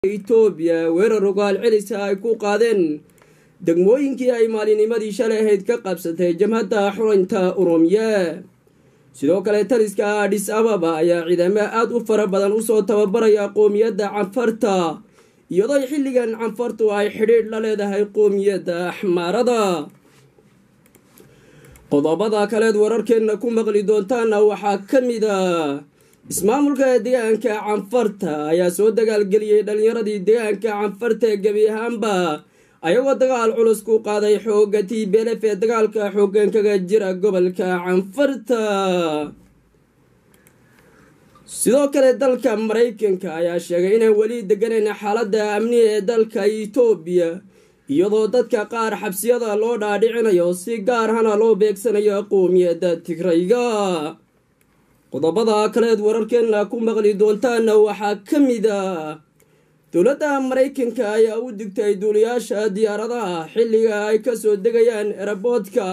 itoobiya weerar ogaal celisa ay ku qaadeen degmooyinkii ay maalinimadii shalay ahayd ka qabsatay jamhadda xuraynta urumiye sidoo kale taliska adhis ababa ayaa ciidamo aada u fara badan usoo tababaraya qoomiyadda canfarta iyadoo xilligan canfartu ay xidhiidh la leedahay qoomiyadda axmaarada qodobada kaleed wararkeenna ku maqli doontaana waxaa ka mid a ismaamulka deegaanka canfarta ayaa soo dagaalgeliyey dhalinyaradii deegaanka canfarta gebi ahaanba ayagoo dagaal culus ku qaaday xooga t belef ee dagaalka xoogan kaga jira gobolka canfarta sidoo kale dalka maraykanka ayaa sheegay inaan weli deganayn xaaladda amniga ee dalka itoobiya iyadoo dadka qaar xabsiyada loo dhaadhicinayo si gaar hana loo beegsanayo qoomiyadda tigrayga qodobada kaleed wararkeenna ku maqli doontaana waxaa ka mid a dowladda maraykanka ayaa u digtay duuliyaasha diyaaradaha xilliga ay kasoo degayaan eraboodka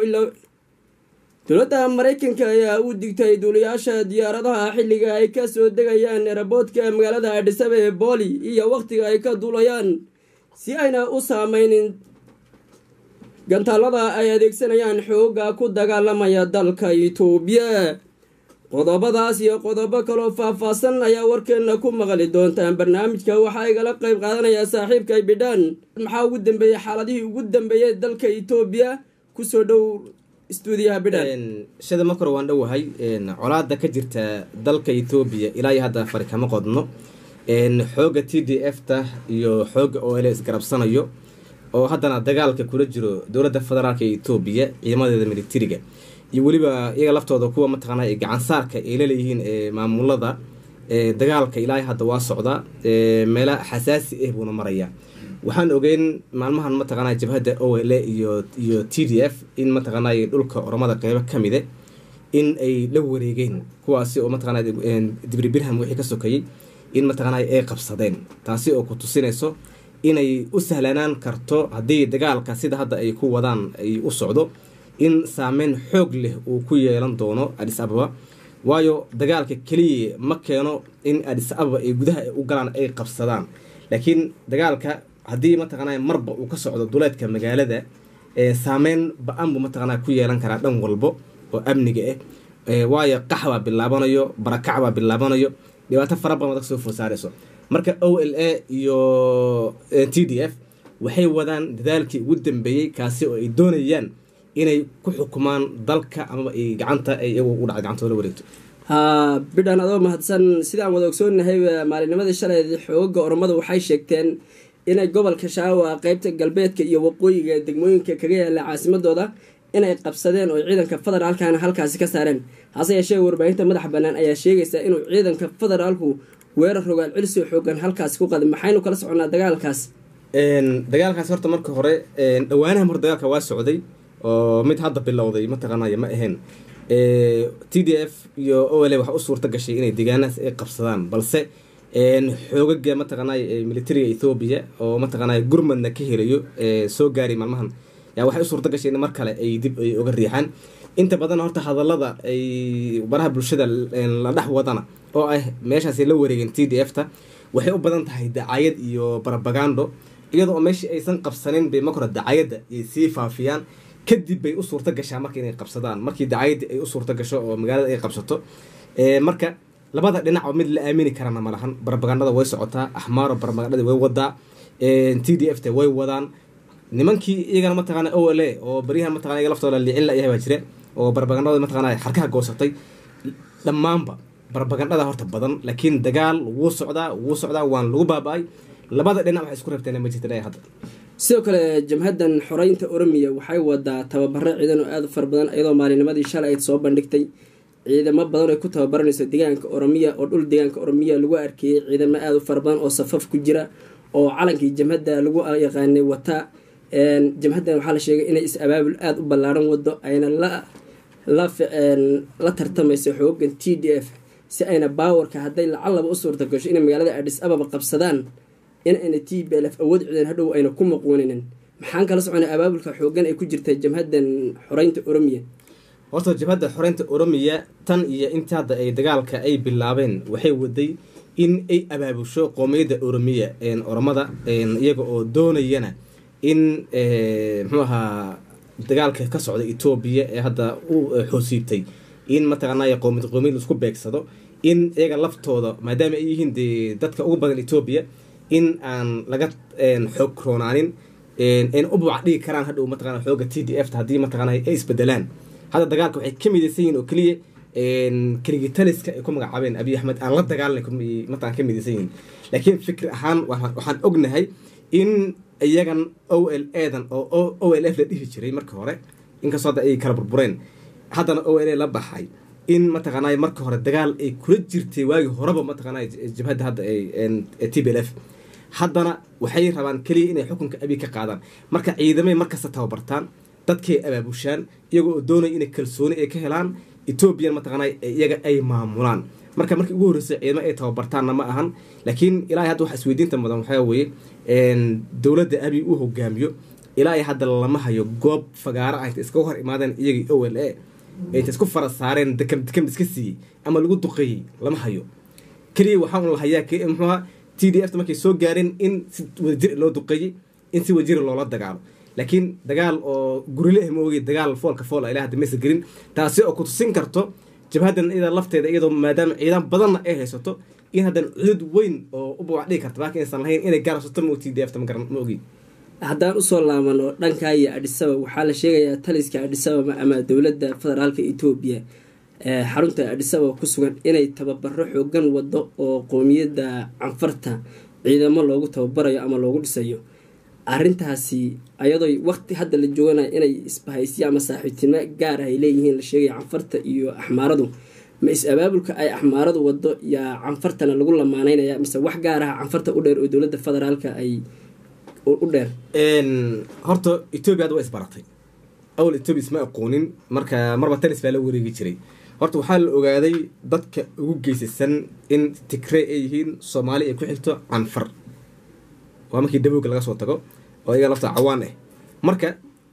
dowladda maraykanka ayaa u digtay duuliyaasha diyaaradaha xilliga ay kasoo degayaan eraboodka magaalada adhisabe ee booli iyo wakhtiga ay ka duulayaan si ayna u saameynin gantaalada ay adeegsanayaan xooga ku dagaalamaya dalka itoobiya qodobadaas iyo qodobo kaloo faah-faahsan ayaa warkeena ku maqli doontaan barnaamijka waxaa igala qeyb qaadanaya saaxiibka bidhaan maxaa ugu dambeeyey xaaladihii ugu dambeeyey dalka etoobiya kusoo dhow stuudiyaha bidhaan shada makor waan dhowahay colaada ka jirta dalka etoobiya ilaa iyo hadda fari kama qodno xooga t d f ta iyo xooga o l isgarabsanayo oo haddana dagaalka kula jiro dowladda federaalk ee etoobiya ciidamadeeda militariga iyo weliba iyaga laftooda kuwa mataqaana gacansaarka ay laleeyihiin maamulada dagaalka ilaa hadda waa socda meela xasaasi ah buuna maraya waxaan ogeyn maalmahan mataqaana jabhadda o l iyo iyo t d f in mataqaana dhulka oromada qeybo kamide in ay la wareegeen kuwaasi oo mataqana dibri birham wixii ka sokayay in mataqaana ay qabsadeen taasi oo ku tusinayso inay u sahlanaan karto haddii dagaalka sida hadda ay ku wadaan ay u socdo in saameyn xoog leh uu ku yeelan doono adhis ababa waayo dagaalka keliya ma keeno in adhis ababa ay gudaha u galaan ay qabsadaan laakiin dagaalka haddii mataqaana marba uu ka socdo duleedka magaalada saameyn ba-an buu mataqaana ku yeelan karaa dhan walbo oo amniga ah waayo qax baa bilaabanayo barakac baa bilaabanayo dhibaato fara badan waad kasoo fosaarayso marka o l a iyo t d f waxay wadaan dadaalkii ugu dambeeyey kaasi oo ay doonayaan inay ku xukumaan dalka amaba ay gacanta ay iyagu u dhacay gacantooda la wareegto haa bidhaan adoo mahadsan sidaan wada ogsoonahay maalinimadii shalay xooga oromada waxay sheegteen inay gobolka shaawa qeybta galbeedka iyo waqooyiga degmooyinka kaga yaala caasimadooda inay qabsadeen oo ciidanka federaalkana halkaasi ka saareen hase yeeshee warbaahinta madaxa bannaan ayaa sheegaysa inuu ciidanka federaalku weerar rogaal celisoo xoogan halkaasi ku qaday maxaynu kala soconnaa dagaalkaas dagaalkaas horta marka hore dhawaanaha hor dagaalka waa socday oo mid hadda bilowday mataqaanay ma ahayn t d f iyo o l waxa u suurta gashay inay deegaanahaas ay qabsadaan balse xoogaga mataqaanay militariga ethoobiya oo mataqaanay gurmadna ka helayo soo gaaray maalmahan yaa waxay u suurta gashay in mar kale ay dib ay uga riixaan inta badan horta hadallada ay baraha bulshada la dhex wadana oo ah meeshaas la wareegeen t d f ta waxay u badan tahay dacayad iyo barabagando iyadoo oo meeshii aysan qabsanin bay makora dacayadda ay sii faafiyaan kadib bay u suurta gashaa marka inay qabsadaan markii dacayadii ay u suurta gasho oo magaalada ay qabsato marka labada dhinac oo mid la aamini karana ma lahan barabagandada way socotaa axmaaro barabagandada way wadaa t d f ta way wadaan nimankii iyagana mataqaana o l a oo baryahan mataqana iyaga laftooda liicin la yahay baa jira oo barabagandada mataqana xarkaha goosatay dhammaanba barabagandada horta badan laakiin dagaal wuu socdaa wuu socdaa waan lagu baaba-ay labada dhinac waxay isku reebteen ma jirta hadda sidoo kale jamhaddan xoreynta oromiya waxay wadaa tababaro ciidan oo aada u fara badan iyadoo maalinimadii shalay ayd soo bandhigtay ciidamo badan ay ku tababaranayso deegaanka oromiya oo dhul deegaanka oromiya lagu arkeyey ciidamo aada u fara badan oo safaf ku jira oo calankii jamhadda lagu yaqaanay wata jamhaddan waxaa la sheegay inay is-abaabul aada u ballaaran wado ayna la la tartamayso xoogan t d f si ayna baawarka hadday lacallaba u suurta gasho inay magaalada adhis ababa qabsadaan in ayna t b lf awood ciidan hadhow ayna ku maqwaninin maxaan kala soconay abaabulka xoogan ay ku jirta jamhaddan xoreynta oromiya horta jabhadda xoreynta oromiya tan iyo inta hadda ay dagaalka ay bilaabeen waxay waday in ay abaabusho qoomiyadda oromiya oromada iyaga oo doonayana in muxuu ahaa dagaalka ka socda etoobiya ee hadda u xoosiibtay in mataqaanay qoomiyad qoomiyad isku beegsado in iyaga laftooda maadaama ay yihiin dee dadka ugu badan etoobiya in aan laga xoog roonaanin n u buuc dhigi karaan hadhow mataqana xooga t d f ta haddii mataqana ay isbedelaan hadda dagaalka waxay ka midaysan yihin oo keliya keligitaliska ay ku magacaabeen abiy axmed aan la dagaalna mataqan ka midaysan yihin laakiin fikir ahaan waxaan ognahay in iyagan o l edan oo o l f la dhihi jiray marka hore inkastoo hadda ay kala burbureen haddana o l a la baxay in mataqaanay marka hore dagaal ay kula jirtay waagii horeba mataqaanay jabhadda hadda t b l f haddana waxay rabaan keliya inay xukunka abiy ka qaadaan marka ciidamay markasta tababartaan dadkay abaabushaan iyago oo doonaya inay kalsooni ay ka helaan etoobiyan mataqaanay iyaga ay maamulaan marka markii ugu horreysay ciidamo ay tababartaanna ma ahan laakiin ilaahay hadda waxa isweydiinta mudan waxaa weeye dowladda abiy uu hogaamiyo ilaahay hadda lama hayo goob fagaaro ah inta iskaga hor imaadeen iyagii o l a inta isku fara saareen dekam dekam iska siiyey ama lagu duqeeyey lama hayo keliya waxaa un la hayaa muxuuha t d f ta markay soo gaareen in si wadajir loo duqeeyey in si wadajira loola dagaalo laakiin dagaal oo gurile ah maogi dagaal foolka fool a ilaa hadda maysa gelin taasi oo kutusin karto jabhaddan iyada lafteeda iyadoo maadaama ciidan badanna ay haysato in haddana cudud weyn oo u buwac dhigi karta laakiin aysan lahayn inay gaarsato ma t d f ta ma ogi haddaan usoo laabano dhankaa iyo adhisaba waxaa la sheegayaa taliska adhisababa ama dowladda federaalka etoobiya xarunta adhisaba ku sugan inay tababaro xoogan wado oo qoomiyadda canfarta ciidamo loogu tababarayo ama loogu dhisayo arintaasi ayadoo waqti hadda la jooganayo inay isbahaysiya ama saaxiibtinimo gaar ah ay leeyihiin la sheegaya canfarta iyo axmaaradu ma is-abaabulka ay axmaaradu wado yaa canfartana lagu lamaanaynaya mise wax gaar ah canfarta u dheer oo dowladda federaalka ay u dheer horta etoobiya hadda waa isbaratay awal etoobiya isma aqoonin marka marba talis baa la wareegi jiray horta waxaa la ogaaday dadka ugu geysasan in tigrey ay yihiin soomaali ay ku xigto canfar waa markii dabowga laga soo tago oo iyaga lafta cawaan ah marka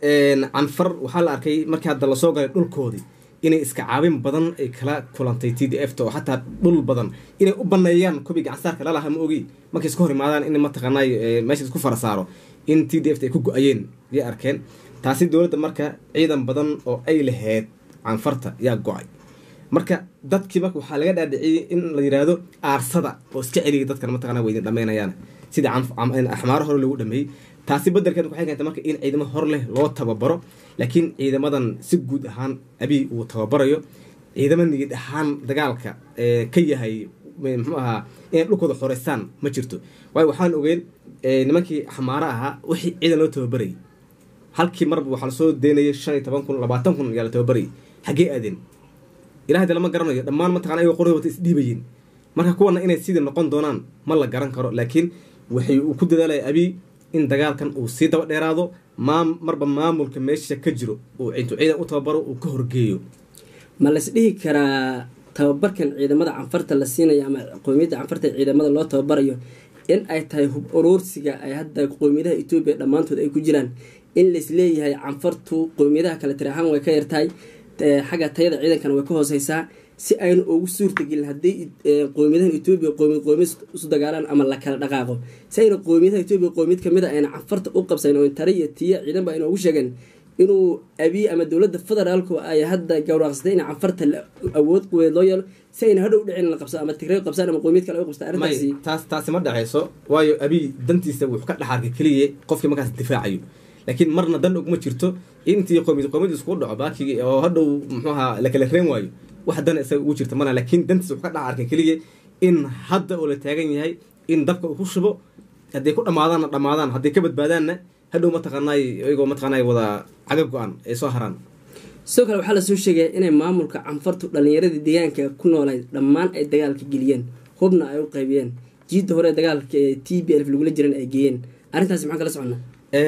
canfar waxaa la arkay markii hadda lasoo galay dhulkoodii inay iska caabin badan ay kala kulantay t d f ta oo xataa dhul badan inay u baneeyaan kubii gacansaarka lalaha ma ogi markay isku hor imaadaan in mataqaanay meesha isku fara saaro in t d f ta ay ku go-ayeen yay arkeen taasi dowladda marka ciidan badan oo ay lahayd canfarta yaa go-ay marka dadkii marka waxaa laga dhaadhiciyey in la yiraahdo aarsada oo iska celiyay dadkan mataqana waydin dhamaynayaan sidii axmaaro hore lagu dhameeyey taasi bedelkeed waxay keentay marka in ciidamo hor leh loo tababaro laakiin ciidamadan si guud ahaan abiy uu tababarayo ciidamo niyad ahaan dagaalka ka yahay muxuu ahaa inay dhulkooda xoreystaan ma jirto waayo waxaan ogeyn nimankii axmaaro ahaa wixii ciidan loo tababarayay halkii marba waxaa lasoo deynayay shan iyo toban kun labaatan kun ayaa la tababarayay xaggee aadeen ilahay de lama garanayo dhammaan mataqana ayagoo qorada wata isdhiibayeen marka kuwana inay sidii noqon doonaan ma la garan karo laakiin waxay uu ku dadaalaya abiy in dagaalkan uu sii daba dheeraado maam marba maamulka meesha ka jiro uu intuu ciidan u tababaro uu ka horgeeyo ma las dhihi karaa tababarkan ciidamada canfarta la siinayo ama qoomiyadda canfarta ciidamada loo tababarayo in ay tahay hub uruursiga ay hadda qoomiyadaha etoobiya dhammaantood ay ku jiraan in laisleeyahay canfartu qoomiyadaha kale tiri ahaan way ka yartahay xagga tayada ciidankana way ka hooseysaa si aynu ugu suurtagelin haddii qoomiyadahan etoobiya qoomiyad qoomiyad isu dagaalaan ama la kala dhaqaaqo si ayna qoomiyadaha etoobiya qoomiyad kamid a ayna canfarta u qabsayn oo tare iyo tiya ciidanba ayna ugu sheegeen inuu abiy ama dowladda federaalku ay hadda gawraaqsatay in canfarta awood quweed loo yeelo si ayna hadhow dhicin la qabsado ama tigray qabsaan ama qoomiyad kale ay qabstaan arrintaasi taas taasi ma dhexayso waayo abiy dantiisa wuxuu ka dhex arkay keliya qofkii markaas difaacayo laakiin marna dan ogma jirto intii qoomiyad qoomiyad iskugu dhaco baakigi oo hadhow muxuu ahaa la kala reen waayo wax dan isaga ugu jirta mana laakiin dantiisa wuxuu ka dhex arkay keliya in hadda oo la taagan yahay in dabka uu ku shubo hadday ku dhamaadaanna dhamaadaan hadday ka badbaadaanna hadhow mataqaanay iyagoo mataqaanay wada caga go-an ay soo haraan sidoo kale waxaa lasoo sheegaya inay maamulka canfartu dhallinyaradii deegaanka ku noolayd dhammaan ay dagaalka geliyeen hubna ay u qaybiyeen jiidda hore dagaalka ee t b lf lagula jiran ay geeyeen arrintaasi maxaan kala soconnaa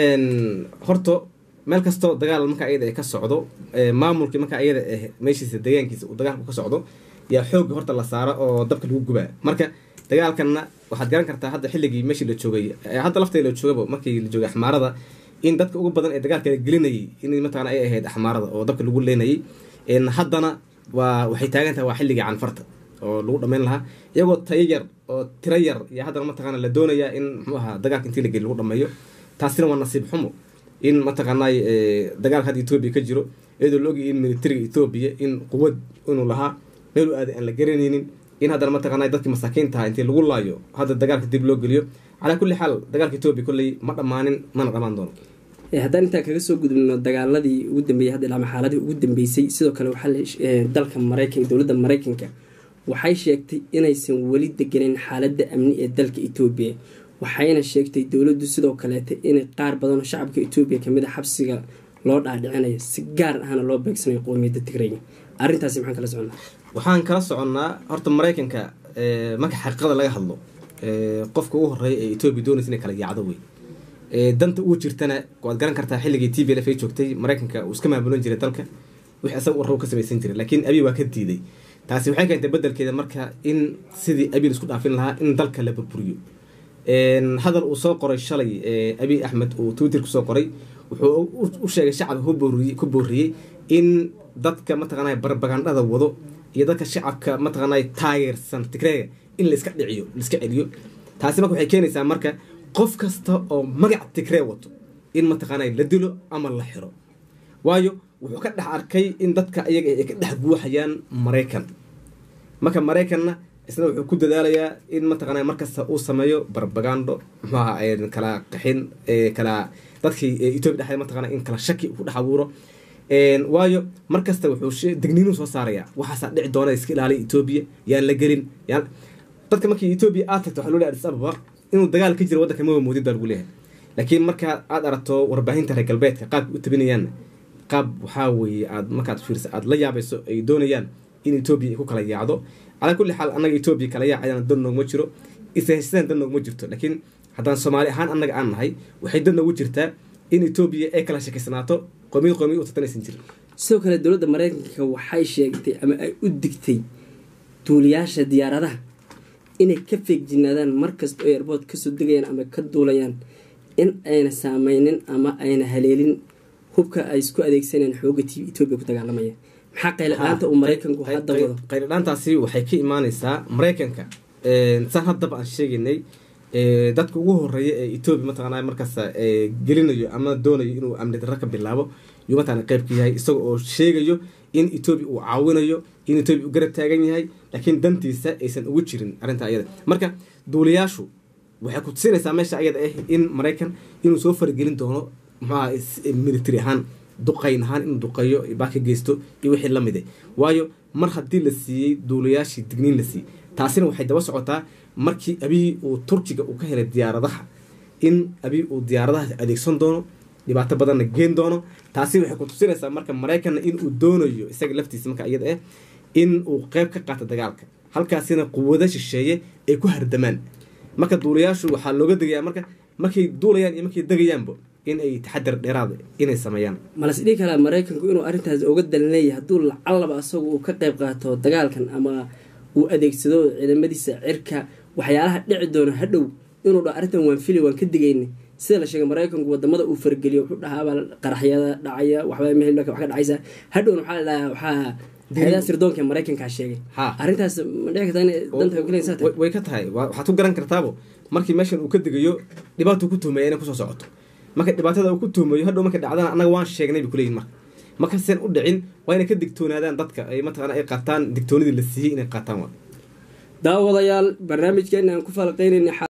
horta meel kastoo dagaal marka ayada ay ka socdo maamulkii marka ayada ah meeshiisa deegaankiisa uu dagaalku ka socdo yaa xoogga horta la saaro oo dabka lagu gubaa marka dagaalkanna waxaad garan kartaa hadda xilligii meeshii la joogay hadda lafteeda la joogaba markii la joogay axmaarada in dadka ugu badan ee dagaalka la gelinayay in mataqana ay ahayd axmaarada oo dabka lagu leynayay haddana waa waxay taagan tahay waa xilligii canfarta oo lagu dhammayn lahaa iyagoo tayo yar oo tiro yar iyo haddana mataqaana la doonayaa in muxuu ahaa dagaalka intii la geli lagu dhameeyo taasina waa nasiib xumo in mataqaanay dagaalka hadda etoobiya ka jiro iyadoo la ogayay in militariga etoobiya in quwad inuu lahaa meelu aaday aan la garanaynin in haddana mataqaanay dadkii masaakiintaha intii lagu laayo hadda dagaalka dib loo geliyo calaa kulli xaal dagaalka etoobiya kolley ma dhammaanin mana dhammaan doono haddaan intaan kaga soo gudubno dagaaladii ugu dambeeyey hadda ilaa xaaladii ugu dambeysay sidoo kale waxaa dalka maraykanka dowladda maraykanka waxay sheegtay inaysan weli deganeyn xaaladda amni ee dalka etoobiya waxayna sheegtay dowladdu sidoo kaleeta inay qaar badanoo shacabka etoobiya kamid a xabsiga loo dhaadhicinayo si gaar ahna loo beegsanayo qowmiyadda tigray arrintaasi maxaan kala soconnaa waxaan kala soconnaa horta maraykanka marka xaqiiqada laga hadlo qofka ugu horeeya ee etoobiya doonaysa inay kala yaacdo wey danta ugu jirtana waad garan kartaa xilligii t v l f ay joogtay maraykanka uu iska maamulan jiray dalka wix isaga u rabo ka samaysan jiray laakiin abiy waa ka diiday taasi waxay keentay bedelkeeda marka in sidii abiy isku dhaafin lahaa in dalka la burburiyo hadal uu soo qoray shalay abiy axmed uu twitter kusoo qoray wuxuu u sheegay shacabka ku booriyey in dadka mataqaanay barbagandhada wado iyo dadka shacabka mataqaanay taageersan tigreega in laiska dhiciyo laiska celiyo taasi marka waxay keenaysaa marka qof kasta oo magac tigree wato in mataqaanay la dilo ama la xiro waayo wuxuu ka dhex arkay in dadka ayaga ay ka dhex guuxayaan maraykan marka maraykanna isna wuxuu ku dadaalayaa in mataqaana markasta uu sameeyo barbagando muxuaha kala qaxin kala dadkii etoobiya dhexdeed mataqana in kala shaki ku dhex abuuro waayo markasta wuxuu digniinuu soo saaraya waxaasaa dhici doona iska ilaaliya etoobiya yaan la gelin yaan dadka markii etoobiya aad tagto waxaa loo leeyahay adis ababa inuu dagaal ka jiro waddanka maba moodid baa lagu leeyahay laakiin markaa aad aragto warbaahinta reer galbeedka qaabka u tabinayaanna qaab waxaa weeye aad markaad fiirsa aad la yaabayso ay doonayaan in etoobiya ay ku kala yaacdo calaa kulli xaal annaga etoobiya kala yaacayana dan noogma jiro ishaysadaan dan noogma jirto laakiin haddaan soomaali ahaan annaga aan nahay waxay dan noogu jirtaa in etoobiya ay kala shakisnaato qoomiyad qoomiyad u tartanaysan jirin sidoo kale dowladda maraykanka waxay sheegtay ama ay u digtay duuliyaasha diyaaradaha inay ka feegjinaadaan markasta oo airbood kasoo degayaan ama ka duulayaan in ayna saameynin ama ayna haleelin hubka ay isku adeegsanayaan xooga t etoobiya ku dagaalamaya maxaa qayladhaanta uu maraykanku hadda wado qayladhaantaasi waxay ka imaaneysaa maraykanka saan haddaba aan sheegaynay dadka ugu horeeya ee etoobiya mataqaana markaas gelinayo ama doonayo inuu amni darro ka bilaabo yuu mataqana qayb ka yahay isaga oo sheegayo in etoobiya uu caawinayo in etoobiya uu garab taagan yahay laakiin dantiisa aysan ugu jirin arrinta ayada marka duuliyaashu waxay ku tusinaysaa meesha ayada ah in maraykan inuu soo faragelin doono muxuaha military ahaan duqayn ahaan inuu duqeeyo baa ka geysto iyo wixii la mide waayo mar haddii la siiyey duulayaashii digniin la siiyey taasina waxay daba socotaa markii abiy uu turkiga uu ka helay diyaaradaha in abiy uu diyaaradaha adeegsan doono dhibaato badanna geen doono taasi waxay ku tusinaysaa marka maraykanna in uu doonayo isaga laftiisa marka iyada ah in uu qeyb ka qaato dagaalka halkaasina quwado shisheeye ay ku hardamaan marka duulayaashu waxaa looga degayaa marka markay duulayaan iyo markay degayaanba in ay taxadar dheeraad inay sameeyaan malas dhihi karaa maraykanku inuu arrintaas oga dalan leeyahay hadduu lacallaba asagu uu ka qayb qaato dagaalkan ama uu adeegsado ciidamadiisa cirka waxyaalaha dhici doono hadhow inuu dha arrintan waan fili waan ka digayna sida la sheegay maraykanku wadamada uu fargeliyo wuxuu dhahaabaa qaraxyada dhacaya waxba meel wax ka dhacaysa hadhowna waxaa la dhahaa waxaa hay-adaha sirdoonka maraykankaa sheegay arrintaas ma dhici kartaa inay danta gelaysaa way ka tahay waxaad ku garan kartaabo markii meeshan uu ka degayo dhibaatuu ku tuhmaya inay kusoo socoto marka dhibaatada uu ku tuhmayo hadhow markay dhacdana annaga waan sheegnay bay kuleeyihin marka markasen u dhicin waa inay ka digtoonaadaan dadka ay mataqana ay qaataan digtoonidii la siiyey inay qaataan waa daawadayaal barnaamijkeena aan ku falaqeynayna